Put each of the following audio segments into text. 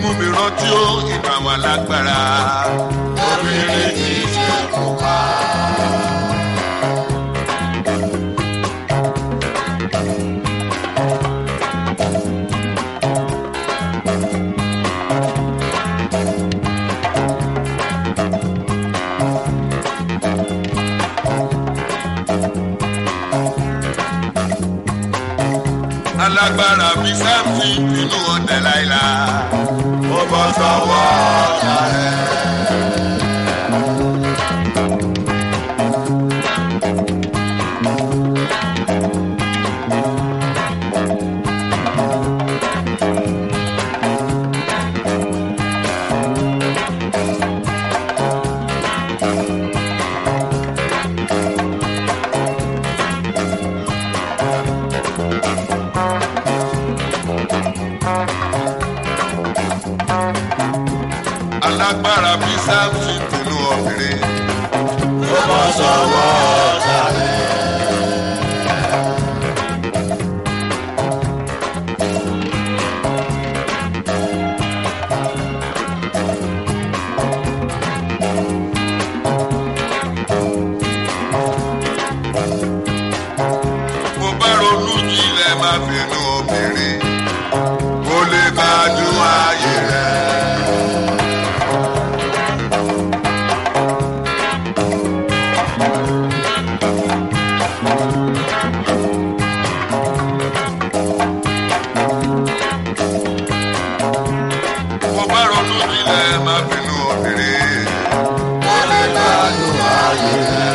mú mi rántí ó ìgbà wọn lágbára. obìnrin kì í ṣe kópa. alágbára bíi sáfì nínú ọ̀tẹ̀ láìla. ó bọ́ sọ́wọ́ ọ̀tá rẹ̀. alágbára bíi sáfì nínú obìnrin. ó bọ́ sọ́wọ́ ọ̀tá rẹ̀. mo bá ronú jinlẹ̀ máa fi inú obìnrin. mo lè bá a dún ayé rẹ̀. mo bá ronú jinlẹ̀ máa fi inú obìnrin. ó lè gbádùn ayé rẹ̀.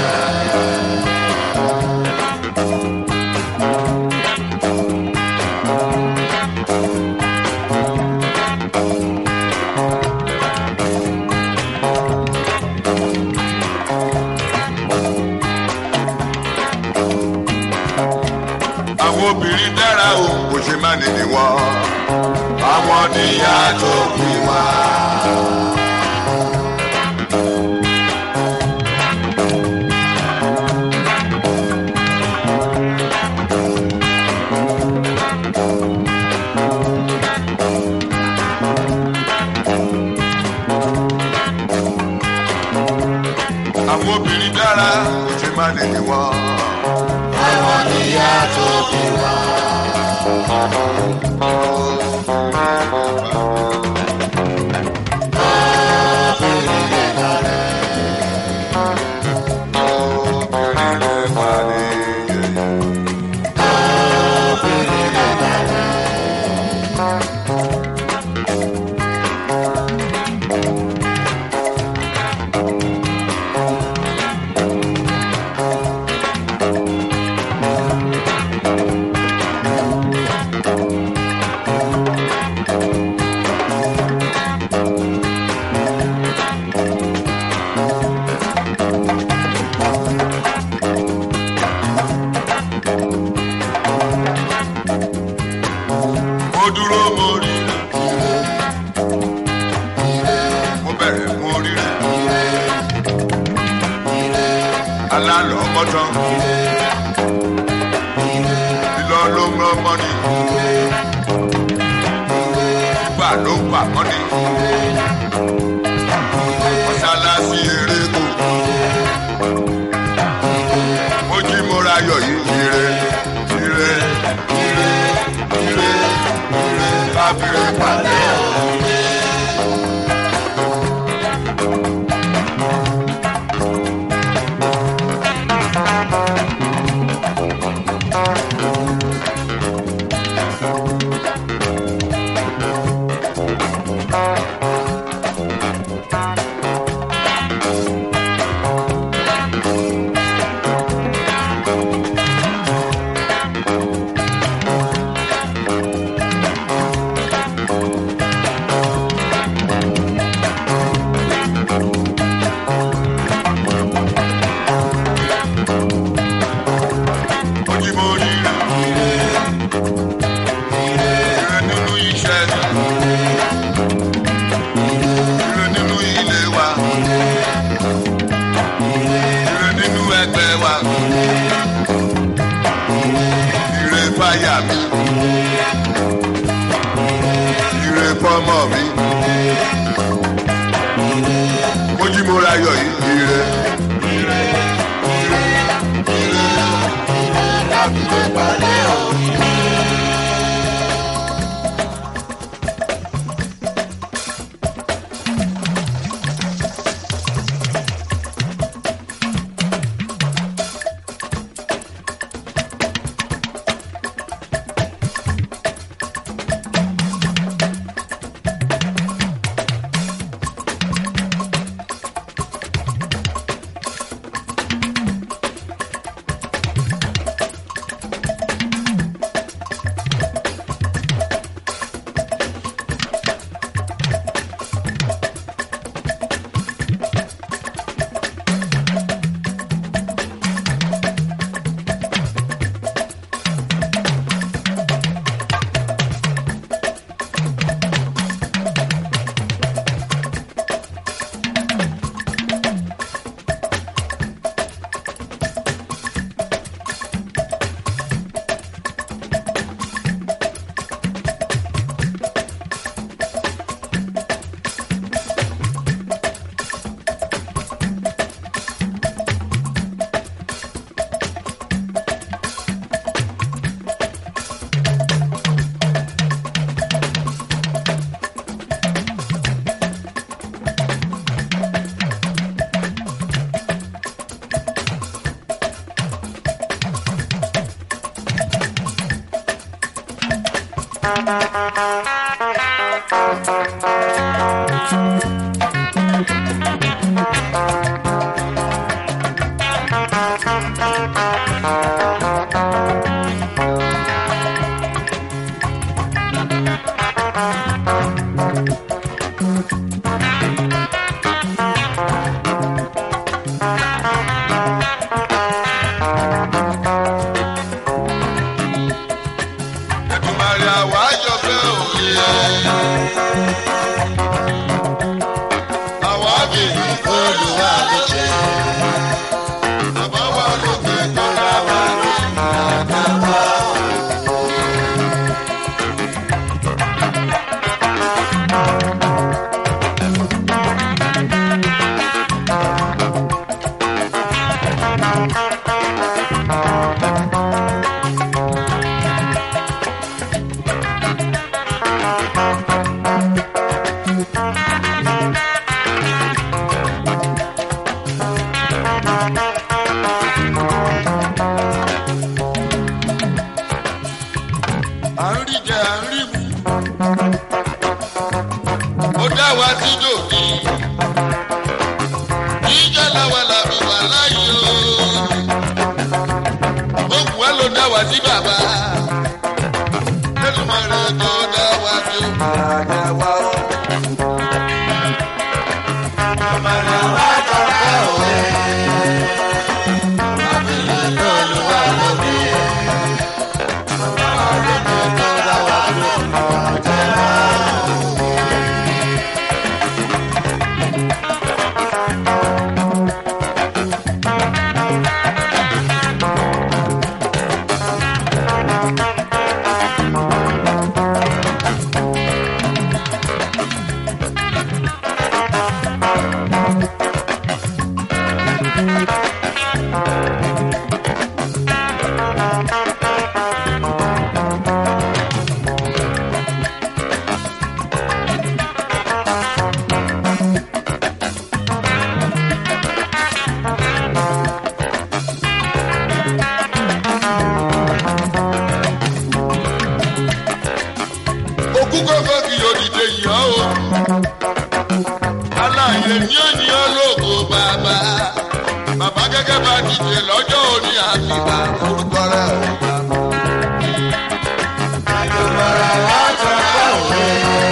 àwọn obìnrin dára o kò ṣe má nìyí wọn. àwọn níyà tó bí wá. àwọn obìnrin dára kò ṣe má nìyí wọn. àwọn níyà tó bí wá. obìnrin lè darẹ̀. obìnrin lè darẹ̀. mo dúró mo rí mo bẹ̀rẹ̀ mo rí alálọ̀ ọmọdán lílọ ló ń rán mọ́ni gbà ló ń pa mọ́ni mọ́sálásí eré kù mo jí mo ra ayọ̀ yìí ire ire ire ire ire kábírẹ̀ pàdé o. Ojí mo rí rẹ̀ ire nínú iṣẹ́ mi ire nínú ilé wa ire nínú ẹgbẹ́ wa ire fáyà mi ire fọ́mọ mi Èdùmàrè àwa àjọpẹ́ òye. Àwa bìí olùwà ló ṣe. Bàbá wa lókè tó dá wa lóṣù. À ń rí jẹ, à ń rí mu. Ó dá wa sí dòní. Jíjẹ́ làwa làbí wà láyé o. Ó wù wá ló dá wa sí bàbá. Èdùmàrè tó dá wa sí o. Àjẹ́ wa o. Èdùmàrè àwa àjọpẹ́ òye. Olúwa ló bí ẹ. Òkú kọ́kọ́ kì yóò dìde yàn o. Aláàyè ní ènìyàn lóko bàbá. Bàbá gẹ́gẹ́ bá dìde lọ́jọ́ òní àfìgbà orúkọ rẹ̀ ò bá. Àjùmọ̀ra wa jọ pé òwe.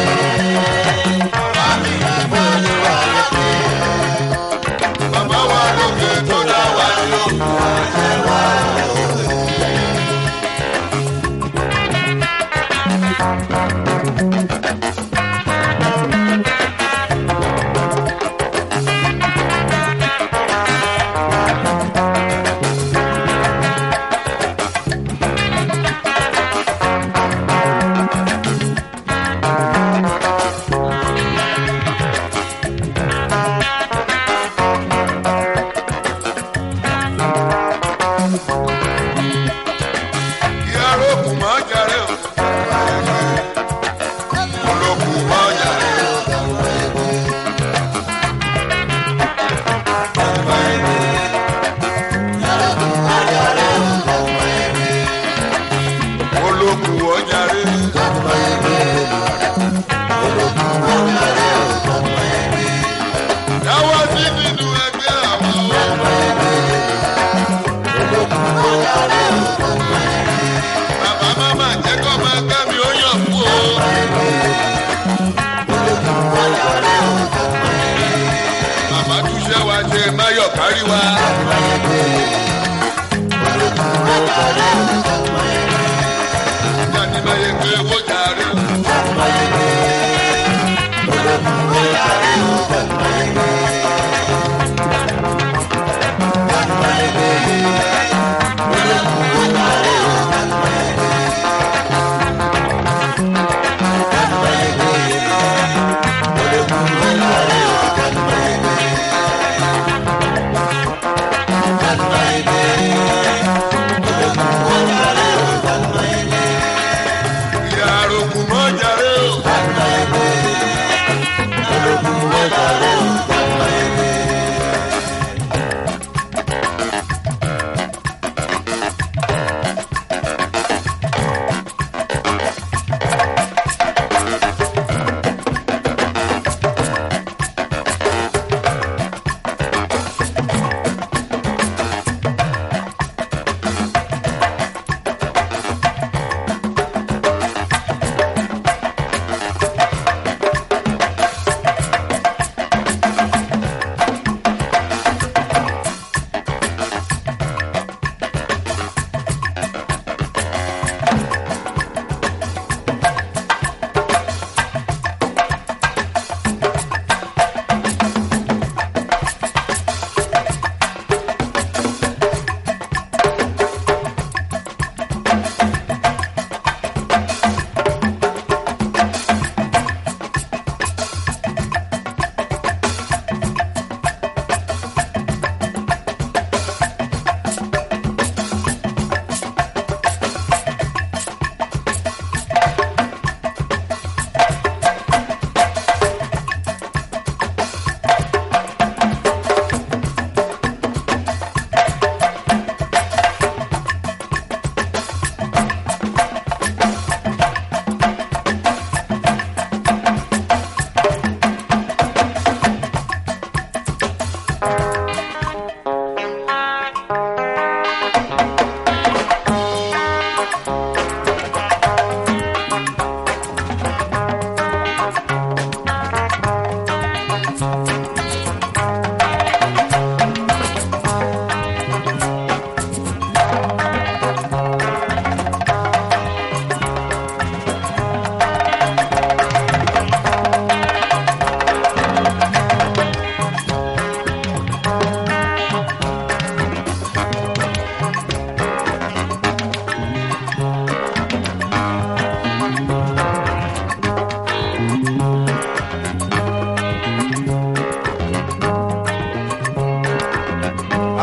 Bàbí ìgbòho wà lókè. Bàbá wa lókè tó dá wa lóko àjẹ́ wa lókè. Ìyàrá òkú máa jàre o. Olókùn máa jàre o. Olókùn ó jàre. Dáwọ́ sí nínú ẹgbẹ́ àwọn ọmọ. Bàbá máma jẹ́ kọ́ máa ká mi ó yàn kú o. Bàbá túṣẹ́ wa ṣe máyọ̀ kárí wa. Jáde máa yẹ pé owó jàre o.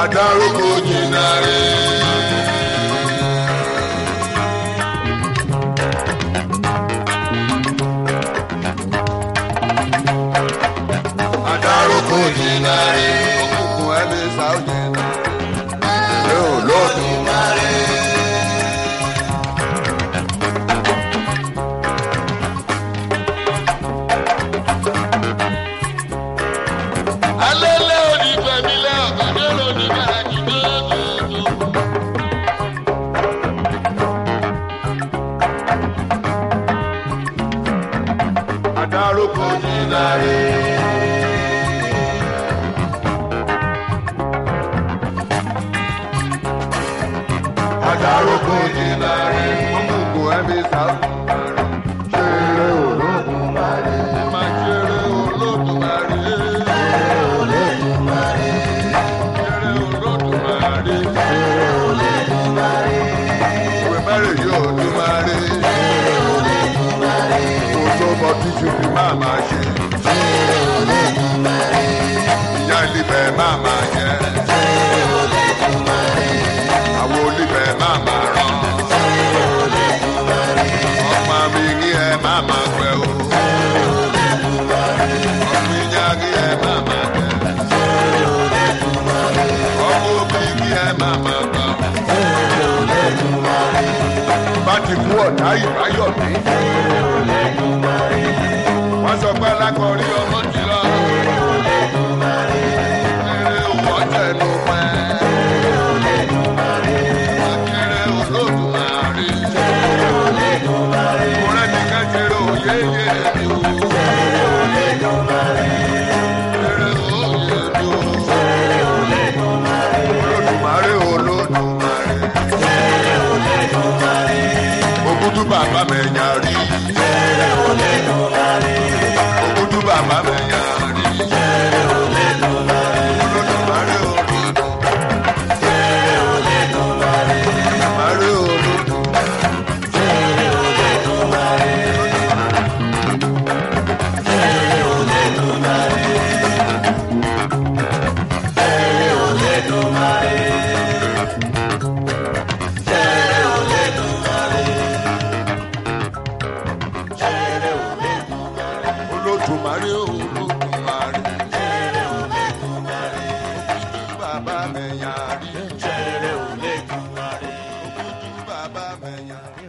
Adaroko Jinare. Adaroko Jinare. Òkùnkùn ẹni sáwùjẹ náà. Ṣé olóòtú máa rí? alẹ́lẹ́ òní fẹ̀mílẹ́ ọ̀gọ́dẹ́ lóní kàràkì gbẹ́gbẹ́gbẹ́. Adaroko Jinare. Adaroko Jinare. Òkùnkùn ẹni sáwùjẹ náà. Ṣé olóòtú máa rí? máa ṣeré olódùmarè. ṣeré olódùmarè. Ìwé mẹ́rin yóò tún máa rí. Kò tó bọ tíṣu fi máa máa ṣe. Ìyá ìlífẹ̀ máa máa jẹ. Àwọn olífẹ̀ máa máa rán. Ọmọ mi kí ẹ máa máa pẹ́ o. Ọmọ ìyá kí ẹ máa máa jẹ. Ọmọ òbí kí ẹ máa máa gbà. Bá ti kú ọ̀tá ìbáyọ̀ mi. Wọ́n sọ pé alákọ̀ọ́rí ọmọ ti lọ. Eré òwò tẹnu pẹ́. Akéré olódùmarè. Mo rẹ́ ní kẹ́kẹ́rẹ́ òye yé mi o. Eré òye mi o. Olódùmarè olódùmarè. Ògúdú bàbá mẹ́yà rí. Ògúdú bàbá mẹ́yà rí. Olódùmarè olódùmarè. Olódùmarè olódùmarè. Olódùmarè olódùmarè. Ògúdú bàbá mẹ́yà rí. Ògúdú bàbá mẹ́yà rí.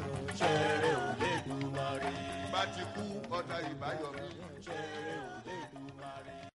Bá ti kú ọ̀tá ìbáyọ̀ mi.